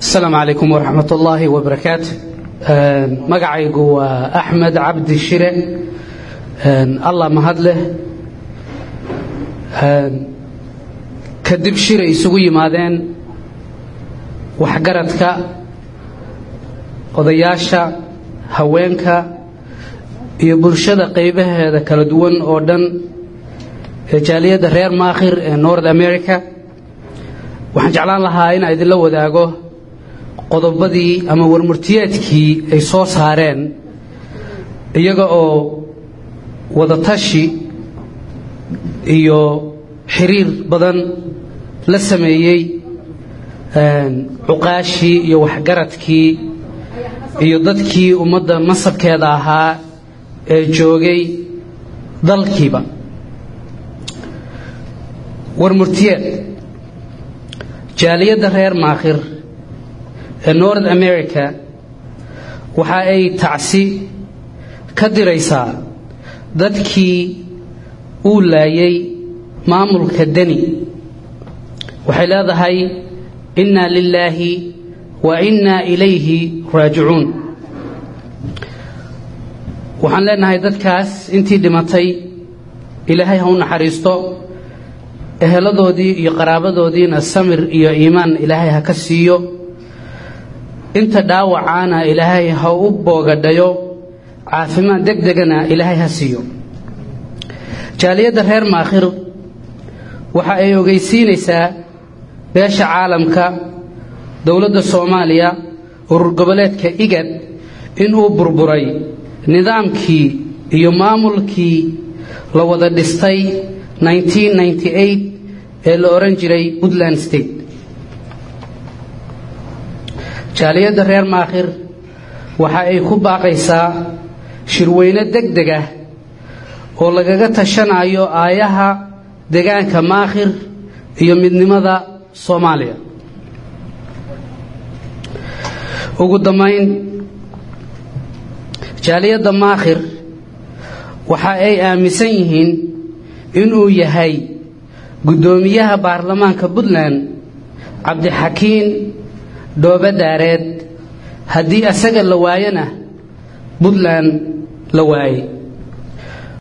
asalaamu calaykum waraxmat ullaahi wabarakaatu magacaygu waa axmed cabdi shire allah mahad leh kadib shiray isugu yimaadeen waxgaradka odayaasha haweenka iyo bulshada qaybaheeda kala duwan oo dhan ee jaaliyadda reer maakhir ee north america waxaan jeclaan lahaa inaa idinla wadaago qodobadii ama warmurtiyeedkii ay soo saareen iyaga oo wadatashi iyo xiriir badan la sameeyey cuqaashii iyo waxgaradkii iyo dadkii ummadda masabkeeda ahaa ee joogay dalkiiba warmurtiyeed jaaliyadda reer maakhir ee north america waxa ay tacsi ka diraysaa dadkii uu laayay maamulka deni waxay leedahay inna lilaahi wa inna ilayhi raajicuun waxaan leenahay dadkaas intii dhimatay ilaahay ha u naxariisto eheladoodii iyo qaraabadoodiina samir iyo iimaan ilaahay ha ka siiyo inta dhaawacaana ilaahay ha u boogadhayo caafimaad deg degana ilaahay ha siiyo jaaliyadda reer maakhir waxa ay ogeysiinaysaa beesha caalamka dowladda soomaaliya urur goboleedka igad inuu burburay nidaamkii iyo maamulkii la wada dhistay ee la odhan jiray puntland state jaaliyadda reer maakhir waxa ay ku baaqaysaa shirweyne deg deg ah oo lagaga tashanayo aayaha degaanka maakhir iyo midnimada soomaaliya ugu dambayn jaaliyadda maakhir waxa ay aaminsan yihiin inuu yahay guddoomiyaha baarlamaanka puntland cabdixakiin dhoobe daareed haddii asaga la waayona puntland la waayey